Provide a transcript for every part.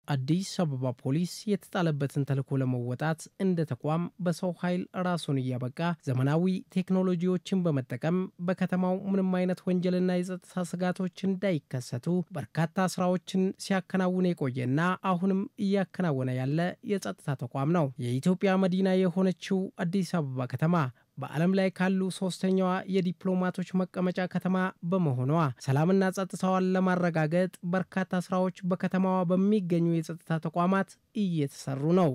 አዲስ አበባ ፖሊስ የተጣለበትን ተልዕኮ ለመወጣት እንደ ተቋም በሰው ኃይል ራሱን እያበቃ ዘመናዊ ቴክኖሎጂዎችን በመጠቀም በከተማው ምንም አይነት ወንጀልና የጸጥታ ስጋቶች እንዳይከሰቱ በርካታ ስራዎችን ሲያከናውን የቆየና አሁንም እያከናወነ ያለ የጸጥታ ተቋም ነው። የኢትዮጵያ መዲና የሆነችው አዲስ አበባ ከተማ በዓለም ላይ ካሉ ሶስተኛዋ የዲፕሎማቶች መቀመጫ ከተማ በመሆኗ ሰላምና ጸጥታዋን ለማረጋገጥ በርካታ ስራዎች በከተማዋ በሚገኙ የጸጥታ ተቋማት እየተሰሩ ነው።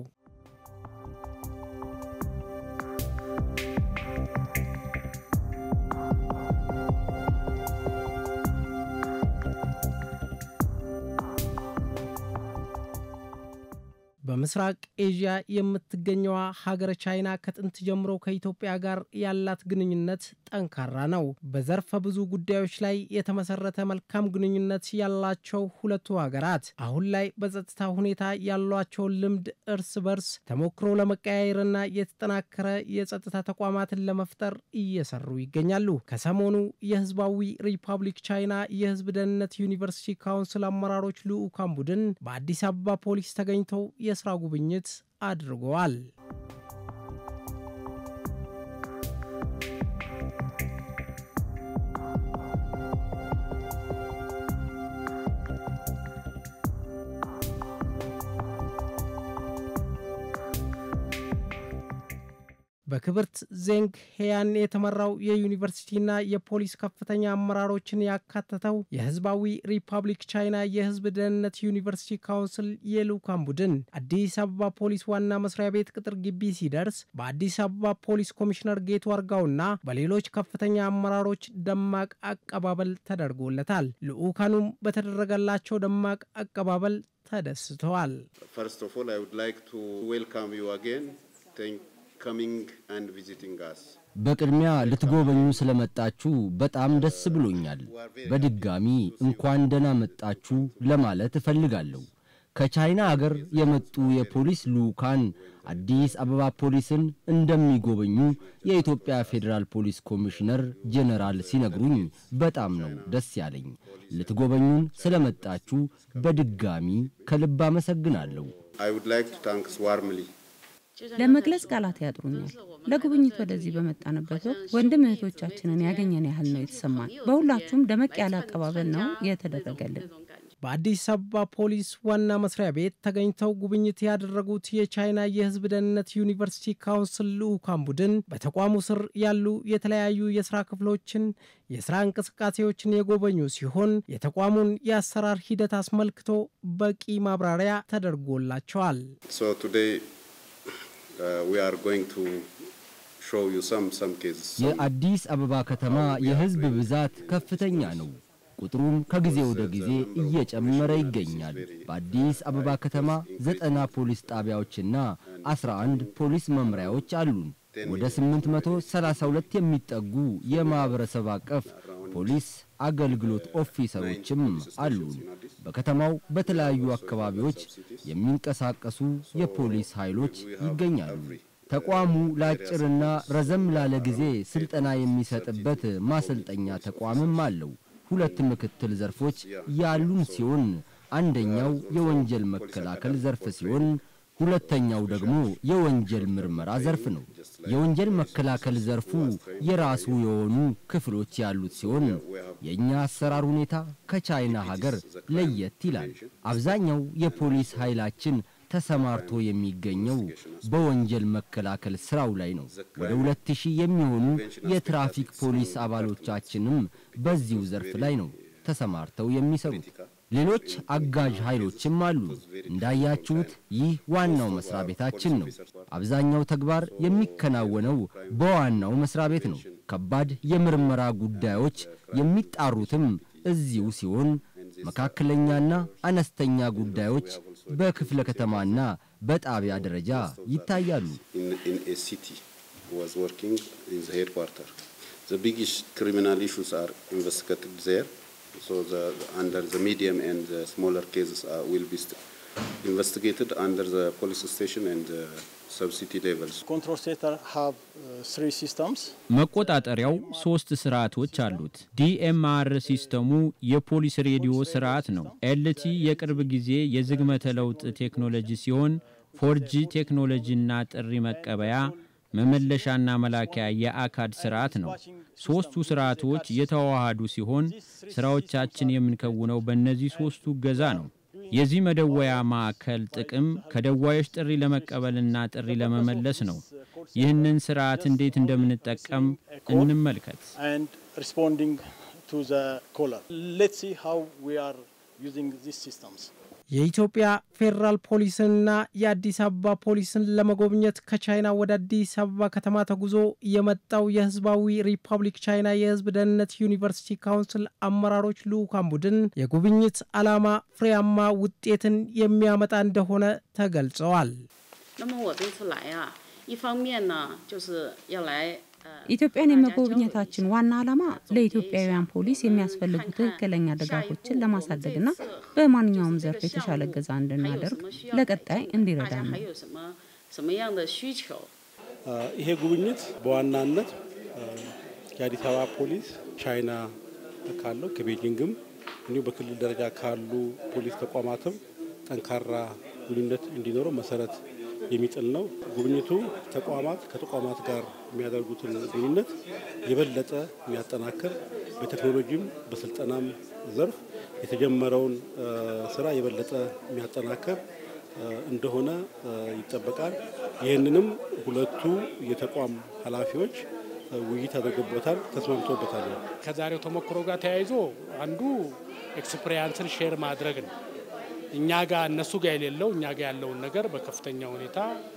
በምስራቅ ኤዥያ የምትገኘዋ ሀገረ ቻይና ከጥንት ጀምሮ ከኢትዮጵያ ጋር ያላት ግንኙነት ጠንካራ ነው። በዘርፈ ብዙ ጉዳዮች ላይ የተመሰረተ መልካም ግንኙነት ያላቸው ሁለቱ ሀገራት አሁን ላይ በጸጥታ ሁኔታ ያሏቸውን ልምድ እርስ በርስ ተሞክሮ ለመቀያየርና የተጠናከረ የጸጥታ ተቋማትን ለመፍጠር እየሰሩ ይገኛሉ። ከሰሞኑ የህዝባዊ ሪፐብሊክ ቻይና የህዝብ ደህንነት ዩኒቨርሲቲ ካውንስል አመራሮች ልዑካን ቡድን በአዲስ አበባ ፖሊስ ተገኝተው የስራ ጉብኝት አድርገዋል። በክብርት ዜንግ ሄያን የተመራው የዩኒቨርሲቲና የፖሊስ ከፍተኛ አመራሮችን ያካተተው የህዝባዊ ሪፐብሊክ ቻይና የህዝብ ደህንነት ዩኒቨርሲቲ ካውንስል የልዑካን ቡድን አዲስ አበባ ፖሊስ ዋና መስሪያ ቤት ቅጥር ግቢ ሲደርስ በአዲስ አበባ ፖሊስ ኮሚሽነር ጌቱ አርጋውና በሌሎች ከፍተኛ አመራሮች ደማቅ አቀባበል ተደርጎለታል። ልዑካኑም በተደረገላቸው ደማቅ አቀባበል ተደስተዋል። First of all, I would like to welcome you again. Thank coming and visiting us. በቅድሚያ ልትጎበኙ ስለመጣችሁ በጣም ደስ ብሎኛል። በድጋሚ እንኳን ደህና መጣችሁ ለማለት እፈልጋለሁ። ከቻይና አገር የመጡ የፖሊስ ልዑካን አዲስ አበባ ፖሊስን እንደሚጎበኙ የኢትዮጵያ ፌዴራል ፖሊስ ኮሚሽነር ጄኔራል ሲነግሩኝ በጣም ነው ደስ ያለኝ። ልትጎበኙን ስለመጣችሁ በድጋሚ ከልብ አመሰግናለሁ። I would like to thank warmly ለመግለጽ ቃላት ያጥሩኛል። ለጉብኝት ወደዚህ በመጣንበት ወቅት ወንድም እህቶቻችንን ያገኘን ያህል ነው የተሰማን። በሁላችሁም ደመቅ ያለ አቀባበል ነው የተደረገልን። በአዲስ አበባ ፖሊስ ዋና መስሪያ ቤት ተገኝተው ጉብኝት ያደረጉት የቻይና የሕዝብ ደህንነት ዩኒቨርሲቲ ካውንስል ልዑካን ቡድን በተቋሙ ስር ያሉ የተለያዩ የስራ ክፍሎችን የስራ እንቅስቃሴዎችን የጎበኙ ሲሆን የተቋሙን የአሰራር ሂደት አስመልክቶ በቂ ማብራሪያ ተደርጎላቸዋል። So today uh, we are going to show you some some cases. Some የአዲስ አበባ ከተማ የህዝብ ብዛት ከፍተኛ ነው። ቁጥሩም ከጊዜ ወደ ጊዜ እየጨመረ ይገኛል። በአዲስ አበባ ከተማ ዘጠና ፖሊስ ጣቢያዎችና 11 ፖሊስ መምሪያዎች አሉን። ወደ 832 የሚጠጉ የማኅበረሰብ አቀፍ ፖሊስ አገልግሎት ኦፊሰሮችም አሉን። በከተማው በተለያዩ አካባቢዎች የሚንቀሳቀሱ የፖሊስ ኃይሎች ይገኛሉ። ተቋሙ ለአጭርና ረዘም ላለ ጊዜ ስልጠና የሚሰጥበት ማሰልጠኛ ተቋምም አለው። ሁለት ምክትል ዘርፎች ያሉን ሲሆን አንደኛው የወንጀል መከላከል ዘርፍ ሲሆን ሁለተኛው ደግሞ የወንጀል ምርመራ ዘርፍ ነው። የወንጀል መከላከል ዘርፉ የራሱ የሆኑ ክፍሎች ያሉት ሲሆን የእኛ አሰራር ሁኔታ ከቻይና ሀገር ለየት ይላል። አብዛኛው የፖሊስ ኃይላችን ተሰማርቶ የሚገኘው በወንጀል መከላከል ስራው ላይ ነው። ወደ ሁለት ሺህ የሚሆኑ የትራፊክ ፖሊስ አባሎቻችንም በዚሁ ዘርፍ ላይ ነው ተሰማርተው የሚሰሩት። ሌሎች አጋዥ ኃይሎችም አሉ። እንዳያችሁት ይህ ዋናው መስሪያ ቤታችን ነው። አብዛኛው ተግባር የሚከናወነው በዋናው መስሪያ ቤት ነው። ከባድ የምርመራ ጉዳዮች የሚጣሩትም እዚሁ ሲሆን መካከለኛና አነስተኛ ጉዳዮች በክፍለ ከተማና በጣቢያ ደረጃ ይታያሉ። in, in a city was working in the headquarter. The biggest criminal issues are investigated there. So the under the medium and the smaller cases are, will be st- investigated under the police station and the sub-city levels. Control center have uh, three systems. መቆጣጠሪያው ሶስት ስርዓቶች አሉት። ዲኤምአር ሲስተሙ የፖሊስ ሬዲዮ ስርዓት ነው። ኤልቲ የቅርብ ጊዜ የዝግመተ ለውጥ ቴክኖሎጂ ሲሆን ፎርጂ ቴክኖሎጂና ጥሪ መቀበያ መመለሻና መላኪያ የአካድ ስርዓት ነው። ሶስቱ ስርዓቶች የተዋሃዱ ሲሆን ስራዎቻችን የምንከውነው በእነዚህ ሶስቱ እገዛ ነው። የዚህ መደወያ ማዕከል ጥቅም ከደዋዮች ጥሪ ለመቀበልና ጥሪ ለመመለስ ነው። ይህንን ስርዓት እንዴት እንደምንጠቀም እንመልከት። and responding to the caller. Let's see how we are using these systems. የኢትዮጵያ ፌዴራል ፖሊስንና የአዲስ አበባ ፖሊስን ለመጎብኘት ከቻይና ወደ አዲስ አበባ ከተማ ተጉዞ የመጣው የሕዝባዊ ሪፐብሊክ ቻይና የሕዝብ ደህንነት ዩኒቨርሲቲ ካውንስል አመራሮች ልዑካን ቡድን የጉብኝት ዓላማ ፍሬያማ ውጤትን የሚያመጣ እንደሆነ ተገልጸዋል። 那么我这次来啊，一方面呢，就是要来呃 ኢትዮጵያን የመጎብኘታችን ዋና ዓላማ ለኢትዮጵያውያን ፖሊስ የሚያስፈልጉ ትክክለኛ ድጋፎችን ለማሳደግና በማንኛውም ዘርፍ የተሻለ እገዛ 还有 እንድናደርግ 什么需要 ለቀጣይ 大家 እንዲረዳን 还 ነው። 有什么什么样的需求？ ይሄ ጉብኝት በዋናነት የአዲስ አበባ ፖሊስ ቻይና ካለው ከቤጂንግም እንዲሁም በክልል ደረጃ ካሉ ፖሊስ ተቋማትም ጠንካራ ግንኙነት እንዲኖረው መሰረት የሚጥል ነው። ጉብኝቱ ተቋማት ከተቋማት ጋር የሚያደርጉትን ግንኙነት የበለጠ የሚያጠናክር በቴክኖሎጂም በስልጠናም ዘርፍ የተጀመረውን ስራ የበለጠ የሚያጠናክር እንደሆነ ይጠበቃል። ይህንንም ሁለቱ የተቋም ኃላፊዎች ውይይት አድርገውበታል፣ ተስማምቶበታል። ከዛሬው ተሞክሮ ጋር ተያይዞ አንዱ ኤክስፕሪያንስን ሼር ማድረግ ነው። እኛ ጋር እነሱ ጋር የሌለው እኛ ጋር ያለውን ነገር በከፍተኛ ሁኔታ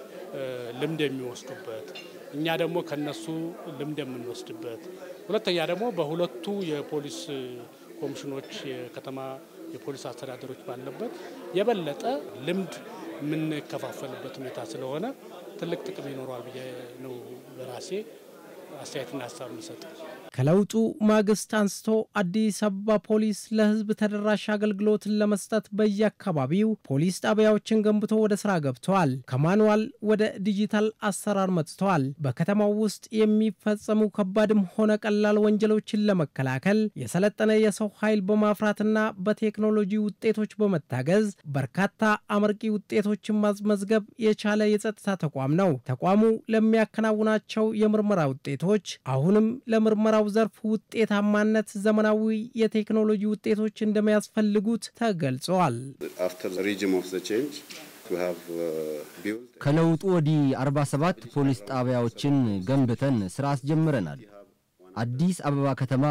ልምድ የሚወስዱበት እኛ ደግሞ ከነሱ ልምድ የምንወስድበት፣ ሁለተኛ ደግሞ በሁለቱ የፖሊስ ኮሚሽኖች የከተማ የፖሊስ አስተዳደሮች ባለበት የበለጠ ልምድ የምንከፋፈልበት ሁኔታ ስለሆነ ትልቅ ጥቅም ይኖረዋል ብዬ ነው በራሴ አስተያየትና ሀሳብ የምሰጠው። ከለውጡ ማግስት አንስቶ አዲስ አበባ ፖሊስ ለሕዝብ ተደራሽ አገልግሎትን ለመስጠት በየአካባቢው ፖሊስ ጣቢያዎችን ገንብቶ ወደ ስራ ገብተዋል። ከማኑዋል ወደ ዲጂታል አሰራር መጥተዋል። በከተማው ውስጥ የሚፈጸሙ ከባድም ሆነ ቀላል ወንጀሎችን ለመከላከል የሰለጠነ የሰው ኃይል በማፍራትና በቴክኖሎጂ ውጤቶች በመታገዝ በርካታ አመርቂ ውጤቶችን ማስመዝገብ የቻለ የጸጥታ ተቋም ነው። ተቋሙ ለሚያከናውናቸው የምርመራ ውጤቶች አሁንም ለምርመራው ዘርፍ ውጤታማነት ዘመናዊ የቴክኖሎጂ ውጤቶች እንደሚያስፈልጉት ተገልጸዋል። After the regime of the change, we have uh, built ከለውጡ ወዲህ 47 ፖሊስ ጣቢያዎችን ገንብተን ሥራ አስጀምረናል። አዲስ አበባ ከተማ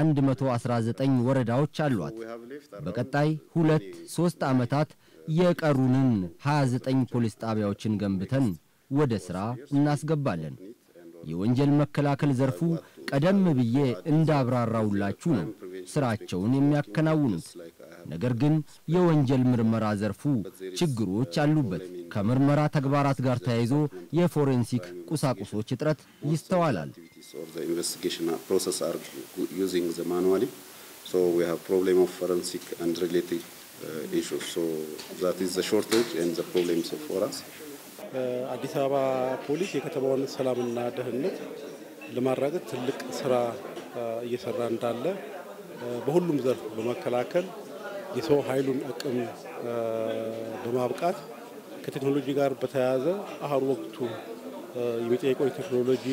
119 ወረዳዎች አሏት። በቀጣይ ሁለት ሦስት ዓመታት የቀሩንን 29 ፖሊስ ጣቢያዎችን ገንብተን ወደ ሥራ እናስገባለን። የወንጀል መከላከል ዘርፉ ቀደም ብዬ እንዳብራራውላችሁ ነው ሥራቸውን የሚያከናውኑት። ነገር ግን የወንጀል ምርመራ ዘርፉ ችግሮች አሉበት። ከምርመራ ተግባራት ጋር ተያይዞ የፎሬንሲክ ቁሳቁሶች እጥረት ይስተዋላል። or the investigation process are using the manually. So we have problem of forensic and related uh, issues. So that is the shortage and the problems for us. አዲስ አበባ ፖሊስ የከተማውን ሰላምና ደህንነት ለማራገጥ ትልቅ ስራ እየሰራ እንዳለ በሁሉም ዘርፍ በመከላከል የሰው ኃይሉን አቅም በማብቃት ከቴክኖሎጂ ጋር በተያያዘ አሁን ወቅቱ የሚጠይቀው የቴክኖሎጂ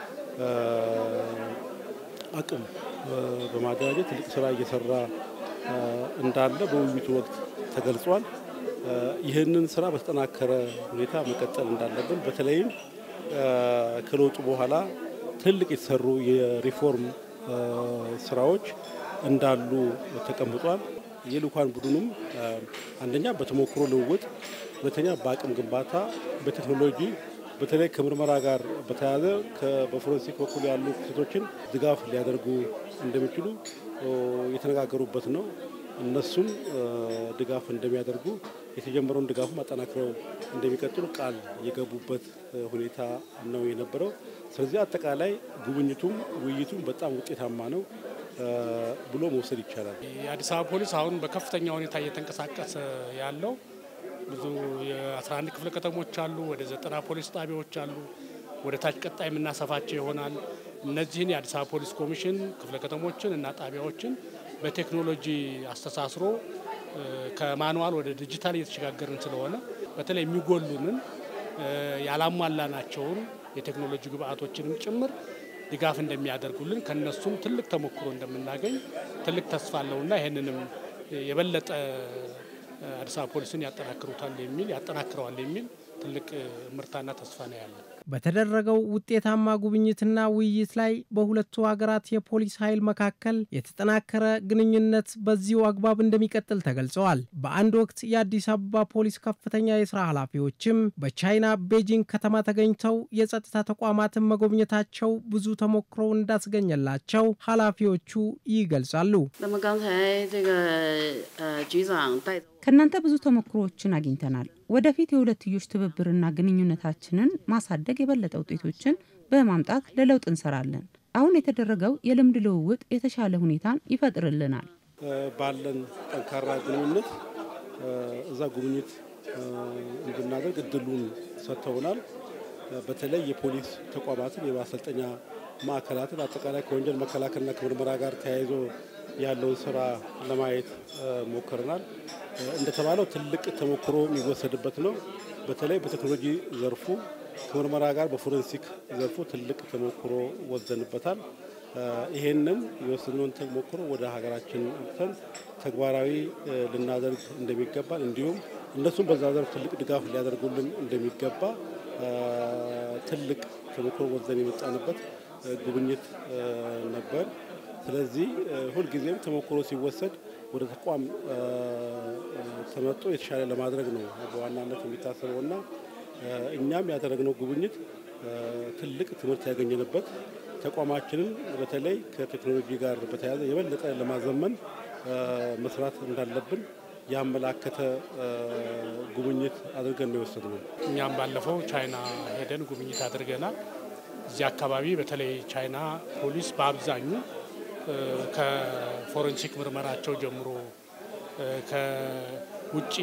አቅም በማደራጀት ትልቅ ስራ እየሰራ እንዳለ በውይይቱ ወቅት ተገልጿል። ይህንን ስራ በተጠናከረ ሁኔታ መቀጠል እንዳለብን በተለይም ከለውጡ በኋላ ትልቅ የተሰሩ የሪፎርም ስራዎች እንዳሉ ተቀምጧል። የልኡካን ቡድኑም አንደኛ በተሞክሮ ልውውጥ፣ ሁለተኛ በአቅም ግንባታ፣ በቴክኖሎጂ በተለይ ከምርመራ ጋር በተያያዘ በፎረንሲክ በኩል ያሉ ክስተቶችን ድጋፍ ሊያደርጉ እንደሚችሉ የተነጋገሩበት ነው። እነሱም ድጋፍ እንደሚያደርጉ የተጀመረውን ድጋፍ አጠናክረው እንደሚቀጥሉ ቃል የገቡበት ሁኔታ ነው የነበረው። ስለዚህ አጠቃላይ ጉብኝቱም ውይይቱም በጣም ውጤታማ ነው ብሎ መውሰድ ይቻላል። የአዲስ አበባ ፖሊስ አሁን በከፍተኛ ሁኔታ እየተንቀሳቀሰ ያለው ብዙ የ11 ክፍለ ከተሞች አሉ። ወደ ዘጠና ፖሊስ ጣቢያዎች አሉ። ወደ ታች ቀጣይ የምናሰፋቸው ይሆናል። እነዚህን የአዲስ አበባ ፖሊስ ኮሚሽን ክፍለ ከተሞችን እና ጣቢያዎችን በቴክኖሎጂ አስተሳስሮ ከማኑዋል ወደ ዲጂታል እየተሸጋገርን ስለሆነ በተለይ የሚጎሉንን ያላሟላናቸውን የቴክኖሎጂ ግብአቶችንም ጭምር ድጋፍ እንደሚያደርጉልን ከነሱም ትልቅ ተሞክሮ እንደምናገኝ ትልቅ ተስፋ አለውና ይህንንም የበለጠ አዲስ አበባ ፖሊስን ያጠናክሩታል የሚል ያጠናክረዋል የሚል ትልቅ ምርታና ተስፋ ነው ያለን። በተደረገው ውጤታማ ጉብኝትና ውይይት ላይ በሁለቱ ሀገራት የፖሊስ ኃይል መካከል የተጠናከረ ግንኙነት በዚሁ አግባብ እንደሚቀጥል ተገልጸዋል። በአንድ ወቅት የአዲስ አበባ ፖሊስ ከፍተኛ የስራ ኃላፊዎችም በቻይና ቤጂንግ ከተማ ተገኝተው የጸጥታ ተቋማትን መጎብኘታቸው ብዙ ተሞክሮ እንዳስገኘላቸው ኃላፊዎቹ ይገልጻሉ። 那么刚才这个呃局长带 ከእናንተ ብዙ ተሞክሮዎችን አግኝተናል። ወደፊት የሁለትዮሽ ትብብርና ግንኙነታችንን ማሳደግ የበለጠ ውጤቶችን በማምጣት ለለውጥ እንሰራለን። አሁን የተደረገው የልምድ ልውውጥ የተሻለ ሁኔታን ይፈጥርልናል። ባለን ጠንካራ ግንኙነት እዛ ጉብኝት እንድናደርግ እድሉን ሰጥተውናል። በተለይ የፖሊስ ተቋማትን የማሰልጠኛ ማዕከላትን አጠቃላይ ከወንጀል መከላከልና ከምርመራ ጋር ተያይዞ ያለውን ስራ ለማየት ሞክረናል። እንደተባለው ትልቅ ተሞክሮ የሚወሰድበት ነው። በተለይ በቴክኖሎጂ ዘርፉ ከምርመራ ጋር በፎረንሲክ ዘርፉ ትልቅ ተሞክሮ ወስደንበታል። ይሄንን የወሰድነውን ተሞክሮ ወደ ሀገራችን አምጥተን ተግባራዊ ልናደርግ እንደሚገባል እንዲሁም እነሱም በዛ ዘርፍ ትልቅ ድጋፍ ሊያደርጉልን እንደሚገባ ትልቅ ተሞክሮ ወስደን የመጣንበት ጉብኝት ነበር። ስለዚህ ሁልጊዜም ተሞክሮ ሲወሰድ ወደ ተቋም ተመርጦ የተሻለ ለማድረግ ነው በዋናነት የሚታሰበው እና እኛም ያደረግነው ጉብኝት ትልቅ ትምህርት ያገኘንበት ተቋማችንን በተለይ ከቴክኖሎጂ ጋር በተያያዘ የበለጠ ለማዘመን መስራት እንዳለብን ያመላከተ ጉብኝት አድርገን ነው የወሰድነው። እኛም ባለፈው ቻይና ሄደን ጉብኝት አድርገናል። እዚህ አካባቢ በተለይ ቻይና ፖሊስ በአብዛኙ ከፎረንሲክ ምርመራቸው ጀምሮ ከውጭ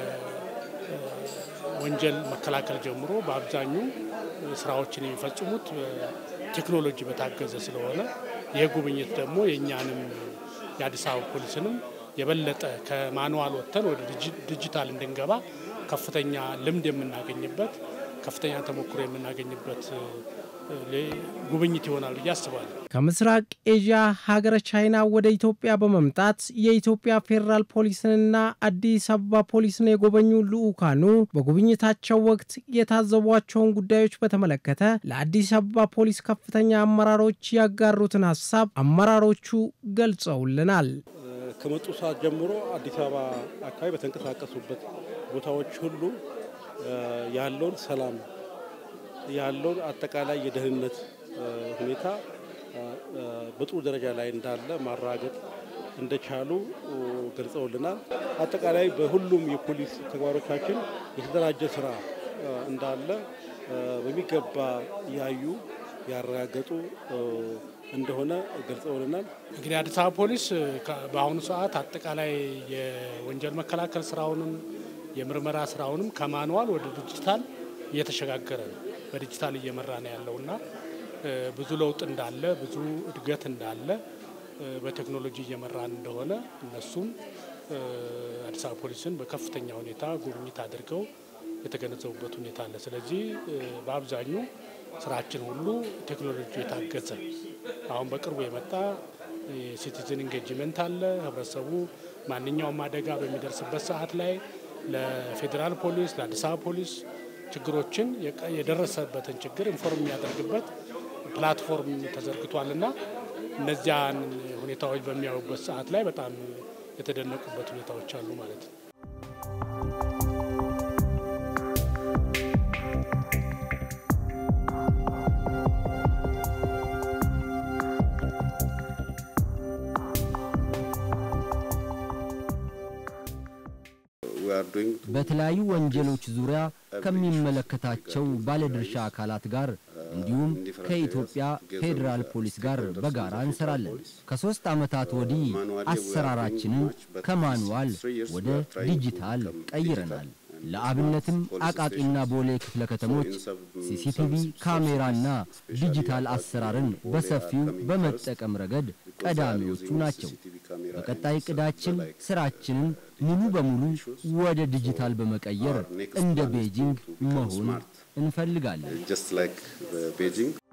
ከወንጀል መከላከል ጀምሮ በአብዛኙ ስራዎችን የሚፈጽሙት ቴክኖሎጂ በታገዘ ስለሆነ ይህ ጉብኝት ደግሞ የእኛንም የአዲስ አበባ ፖሊስንም የበለጠ ከማኑዋል ወጥተን ወደ ዲጂታል እንድንገባ ከፍተኛ ልምድ የምናገኝበት ከፍተኛ ተሞክሮ የምናገኝበት ጉብኝት ይሆናል ብዬ አስባለሁ። ከምስራቅ ኤዥያ ሀገረ ቻይና ወደ ኢትዮጵያ በመምጣት የኢትዮጵያ ፌዴራል ፖሊስንና አዲስ አበባ ፖሊስን የጎበኙ ልዑካኑ በጉብኝታቸው ወቅት የታዘቧቸውን ጉዳዮች በተመለከተ ለአዲስ አበባ ፖሊስ ከፍተኛ አመራሮች ያጋሩትን ሀሳብ አመራሮቹ ገልጸውልናል። ከመጡ ሰዓት ጀምሮ አዲስ አበባ አካባቢ በተንቀሳቀሱበት ቦታዎች ሁሉ ያለውን ሰላም ያለውን አጠቃላይ የደህንነት ሁኔታ በጥሩ ደረጃ ላይ እንዳለ ማረጋገጥ እንደቻሉ ገልጸውልናል። አጠቃላይ በሁሉም የፖሊስ ተግባሮቻችን የተደራጀ ስራ እንዳለ በሚገባ ያዩ ያረጋገጡ እንደሆነ ገልጸውልናል። እንግዲህ አዲስ አበባ ፖሊስ በአሁኑ ሰዓት አጠቃላይ የወንጀል መከላከል ስራውንም የምርመራ ስራውንም ከማንዋል ወደ ዲጂታል እየተሸጋገረ ነው። በዲጂታል እየመራ ነው ያለውና ብዙ ለውጥ እንዳለ ብዙ እድገት እንዳለ በቴክኖሎጂ እየመራን እንደሆነ እነሱም አዲስ አበባ ፖሊስን በከፍተኛ ሁኔታ ጉብኝት አድርገው የተገነዘቡበት ሁኔታ አለ። ስለዚህ በአብዛኙ ስራችን ሁሉ ቴክኖሎጂ የታገዘ አሁን በቅርቡ የመጣ የሲቲዝን ኢንጌጅመንት አለ። ህብረተሰቡ ማንኛውም አደጋ በሚደርስበት ሰዓት ላይ ለፌዴራል ፖሊስ፣ ለአዲስ አበባ ፖሊስ ችግሮችን የደረሰበትን ችግር ኢንፎርም የሚያደርግበት ፕላትፎርም ተዘርግቷል እና እነዚያን ሁኔታዎች በሚያዩበት ሰዓት ላይ በጣም የተደነቁበት ሁኔታዎች አሉ ማለት ነው። በተለያዩ ወንጀሎች ዙሪያ ከሚመለከታቸው ባለድርሻ አካላት ጋር እንዲሁም ከኢትዮጵያ ፌዴራል ፖሊስ ጋር በጋራ እንሰራለን። ከሶስት ዓመታት ወዲህ አሰራራችንን ከማኑዋል ወደ ዲጂታል ቀይረናል። ለአብነትም አቃቂና ቦሌ ክፍለ ከተሞች ሲሲቲቪ ካሜራና ዲጂታል አሰራርን በሰፊው በመጠቀም ረገድ ቀዳሚዎቹ ናቸው። በቀጣይ እቅዳችን ስራችንን ሙሉ በሙሉ ወደ ዲጂታል በመቀየር እንደ ቤጂንግ መሆን እንፈልጋለን። just like uh, Beijing.